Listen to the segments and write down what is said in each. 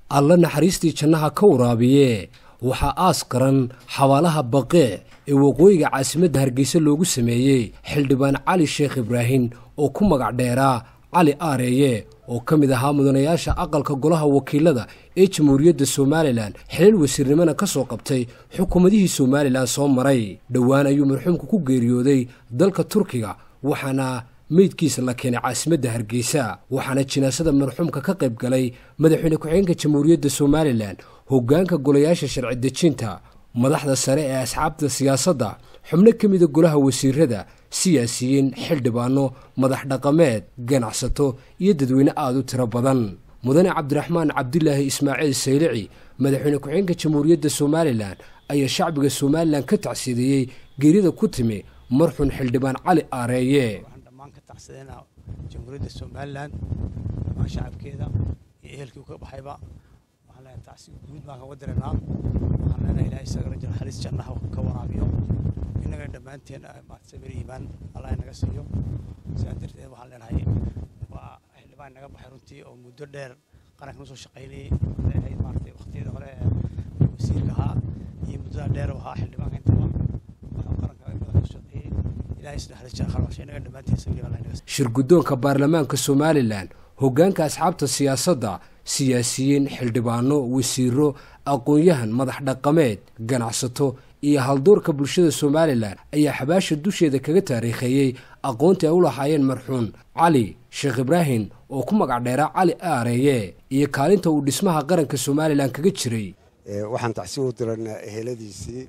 alla naxariistii jannaha ka waraabiye waxaa aas qaran xabaalaha baqee ee waqooyiga caasimadda hargeysa loogu sameeyey xildhibaan cali sheekh ibraahim oo ku magac dheeraa cali aareeye oo ka mid ahaa mudanayaasha aqalka golaha wakiilada ee jamhuuriyadda somalilan xilal wasiirnimona ka soo qabtay xukuumadihii somalilan soo maray dhowaan ayuu marxuumka ku geeriyooday dalka turkiga waxaana meydkiisa la keenay caasimadda hargeysa waxaana jinaasada marxuumka ka qayb galay madaxweyne ku-xigeenka jamhuuriyadda somalilan hoggaanka golayaasha sharci dejinta madaxda sare ee asxaabta siyaasadda xubno ka mida golaha wasiirada siyaasiyiin xildhibaano madax dhaqameed ganacsato iyo dadweyne aada u tiro badan mudane cabdiraxmaan cabdilaahi ismaaciil saylici madaxweyne ku-xigeenka jamhuuriyadda somalilan ayaa shacbiga somalilan ka tacsiideeyey geerida ku timi marxuun xildhibaan cali aareeye dhammaan ka tacsideynaa jamhuuriyadda somalilan dhammaan shacabkeeda iyo ehelkii ka baxayba waxaan leenahay tacsi guud baan kaga diraynaa waxaan leenahay ilaah isaga rajal xaliis jannaha ka waraabiyo innagana dhammaanteen maarata sabir iimaan allah inaga siiyo sidaa darteed waxaan leenahay waa xildhibaan inaga baxay runtii oo muddo dheer qaranka noo soo shaqaynayay leenahay maarata waqtiyada hore ee wasiirka ahaa iyo muddada dheer oo ahaa xildhibaanka intaba waxaa qaranka badan ka shaqeeyey ilahay isna xaliis jannaha ka inaga dhammaanteen sabir iimaan allah inaga siiyo shirguddoonka baarlamaanka somalilan hoggaanka asxaabta siyaasadda siyaasiyiin xildhibaano wasiiro aqoon-yahan madax dhaqameed ganacsato iyo haldoorka bulshada somalilan ayaa xabaasha dusheeda kaga taariikheeyey aqoontii ay u lahaayeen marxuun cali sheekh ibraahim oo ku magac dheeraa cali aareeye iyo kaalinta uu dhismaha qaranka somalilan kaga jiray waxaan tacsi u diraynaa eheladiisii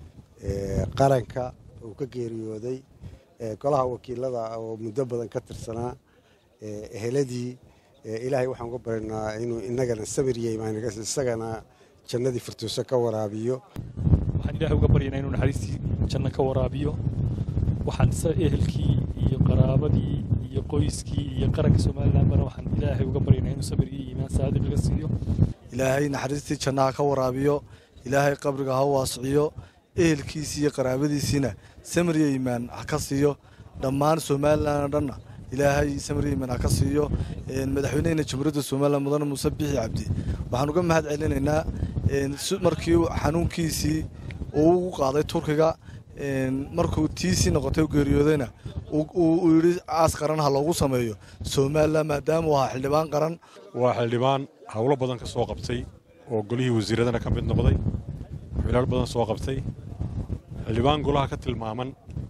qaranka uu ka geeriyooday golaha wakiilada oo muddo badan ka tirsanaa eheladii ilaahay waxaan uga baryanaa inuu inagana sabir iyo imaan isagana jannadii firtuuso ka waraabiyo waxaan ilaahay uga baryanaa inuu naxariistii janno ka waraabiyo waxaan sa ehelkii iyo qaraabadii iyo qoyskii iyo qaranka somalilan bana waxaan ilaahay uga baryanaa inuu sabir iyo iimaan saadiq laga siiyo ilaahay naxariistii jannaha ka waraabiyo ilaahay qabriga ha waasiciyo ehelkiisii iyo qaraabadiisiina samir iyo iimaan ha ka siiyo dhammaan somalilan oo dhanna ilaahay samir iyo iimaan ha ka siiyo madaxweynehena jamhuuriyadda somalilan mudane muuse bixi cabdi waxaan uga mahad celinaynaa markii xanuunkiisii uu ugu qaaday turkiga markuu tiisii noqotay geeriyoodayna uu yidhi caas qaran ha loogu sameeyo somalilan maadaama uu ahaa xildhibaan qaran waa xildhibaan howlo badan ka soo qabtay oo golihii wasiiradana ka mid noqday xilaal badan soo qabtay xildhibaan golaha ka tilmaaman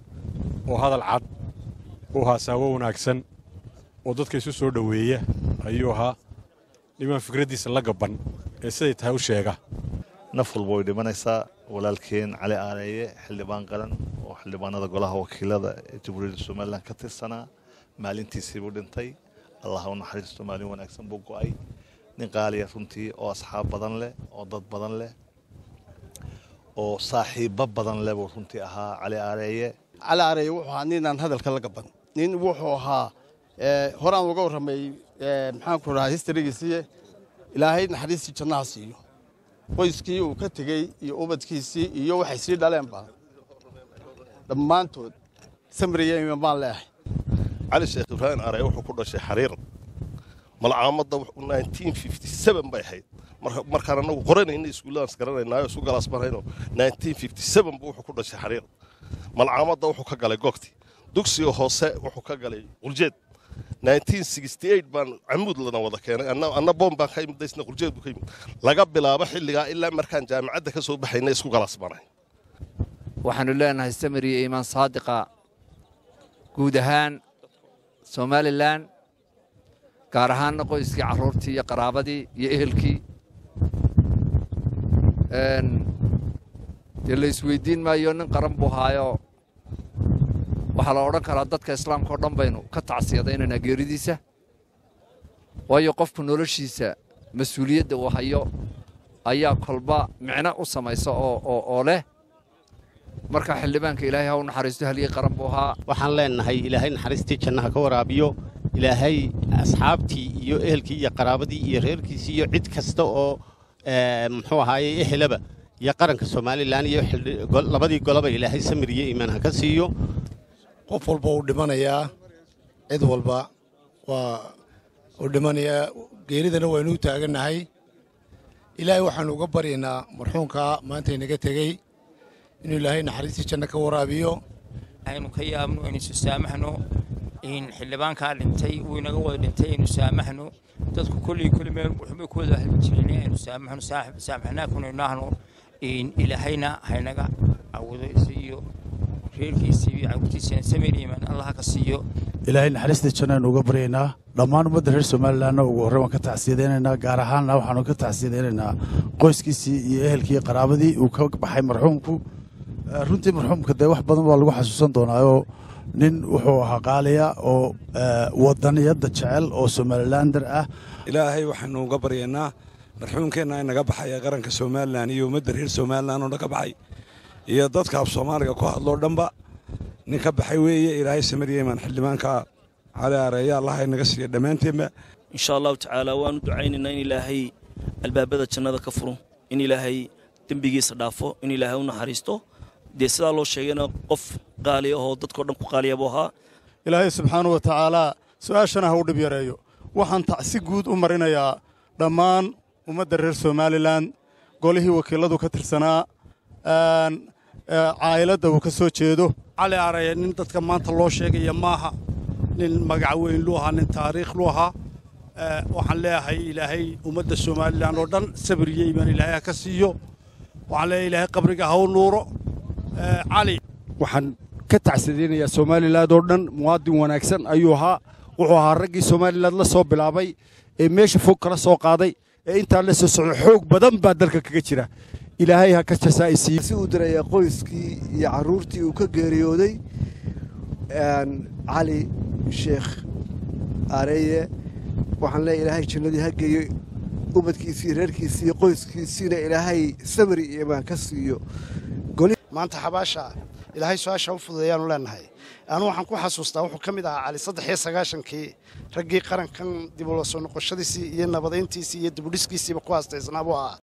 oo hadal cad oo haasaawo wanaagsan oo dadka isu soo dhoweeya ayuu ahaa dhimaan fikraddiisa la gabban ee siday tahay u sheega naf walba way dhimanaysaa walaalkeen cali aareeye xildhibaan qaran oo xildhibaanada golaha wakiilada ee jamhuuriyadda somalilan ka tirsanaa maalintiisiibuu dhintay allah u naxariisto maalin wanaagsan buu go'ay nin qaaliya runtii oo asxaab badan leh oo dad badan leh oo saaxiibbo badan leh buu runtii ahaa cali aareeye cali aareeye wuxuu ahaa ninaan hadalka la gaban nin wuxuu ahaa horaan uga warramay maxaanku rahaa historygiisiiye ilaahay naxariistii jannaha siiyo qoyskii uu ka tegey iyo ubadkiisii iyo waxay sii dhaleenba dhammaantood samriya iman baan leeahay cali sheekh ibraahim aarey wuxuu ku dhashay xariir malcaamadda bay ahayd markaan annagu qoranayna iskuulladaans garanaynaayo isu galaasmarayno buu wuxuu ku dhashay xariir malcaamadda wuxuu ka galay gogti dugsiga hoose wuxuu ka galay qurjeed baan camuud lana wada keenay anna boom baan ka imid daysna qurjeed buu ka yimid laga bilaabo xilligaa ilaa markaan jaamacadda ka soo baxayna isku galaasmaray waxaannu leenahay samir iyo iimaan saadiqa guud ahaan somalilan gaar ahaanna qoyskii carruurtii iyo qaraabadii iyo ehelkii dee la isweyddiin maayo nin qaran buu haayo waxaa la odhan karaa dadka islaamka o dhan baynu ka tacsiyadaynaynaa geeridiisa waayo qofku noloshiisa mas-uuliyadda uu hayo ayaa kolba micno u samaysa oo leh marka xildhibaanka ilaahay ha u naxariisto halyey qaran buu ahaa waxaan leenahay ilaahay naxariistii jannaha ka waraabiyo ilaahay asxaabtii iyo ehelkii iyo qaraabadii iyo reerkiisii iyo cid kasta oo muxuu ahaaye ehelaba iyo qaranka somalilan iyo labadii golaba ilaahay samir iyo iimaan ha ka siiyo qof walba uu dhimanayaa cid walba waa uu dhimanayaa geeridana waynu u taagannahay ilaahay waxaannu uga baryaynaa marxuumkaa maanta inaga tegey inuu ilaahay naxariistii janno ka waraabiyo aynu ka yaabno aynu isu saamaxno in xildhibaankaa dhintay wuu inaga wada dhintay aynu saamaxno dadku kolley kolley meel waxbay ku wada hadli jireen aynu saamaxno saamaxnaakuna inaahno in ilaahayna haynaga awado iyo reerkiisa iyo cawrtiisana samir iman allah ka siiyo ilaahay naxariista jannaynu uga baryaynaa dhammaan ummadda reer somalilanna ugu horreyn waan ka tacsiyadaynaynaa gaar ahaanna waxaanu ka tacsiyadaynaynaa qoyskiisii iyo ehelkii qaraabadii uu ka baxay marxuumku runtii marxuumka dee wax badan baa lagu xasuusan doonaayoo nin wuxuu ahaa qaaliya oo wadaniyadda jecel oo somalilander ah ilaahay waxaanu uga baryaynaa marxuumkeenna inaga baxay ee qaranka somalilan iyo ummadda reer somalilan oo naga baxay iyo dadka af soomaaliga ku hadloo dhanba nin ka baxay weeye ilaahay samaryeman xildhibaanka cali areeya allaha inaga siiya dhammaanteenba insha allahu tacaala waanu ducaynaynaa in ilaahay albaabada jannada ka furo in ilaahay dembigiisa dhaafo in ilaahay u naxariisto dee sidaa loo sheegayna qof qaaliya oo dadkao dhan ku qaaliya buu ahaa ilaahay subxaana wa tacaalaa su'aashana ha u dhib yareeyo waxaan tacsi guud u marinayaa dhammaan ummadda reer somalilan golihii wakiiladu ka tirsanaa caa'iladda uu ka soo jeedo cali araya nin dadka maanta loo sheegaya maaha nin magac weyn lu ahaa nin taariikh lu ahaa waxaan leeyahay ilaahay ummadda somalilan oo dhan sabir iyo iimaan ilaahay ha ka siiyo waxaan leeyahay ilaahay qabriga ha u nuuro cali waxaan ka tacsadeynayaa somalilan oo dhan muwaadin wanaagsan ayuu ahaa wuxuu ahaa raggii somalilan la soo bilaabay ee meesha fog kala soo qaaday ee intaan la soo socdo xoog badan baa dalka kaga jira ilaahay ha ka jasaa'isiiyo si uu dirayaa qoyskii iyo carruurtii uu ka geeriyooday cali sheekh areeye waxaan leeyahay ilaahay jannadii ha geeyo ubadkiisii reerkiisii iyo qoyskiisiina ilaahay samri iyo imaan ka siiyo maanta xabaasha ilaahay su-aasha u fududeeyaanu leenahay anu waxaan ku xasuustaa wuxuu ka mid ahaa cali saddex iyo sagaashankii raggii qarankan dib ula soo noqoshadiisii iyo nabadayntiisii iyo dibudhiskiisiiba ku haastaysnaa buu ahaa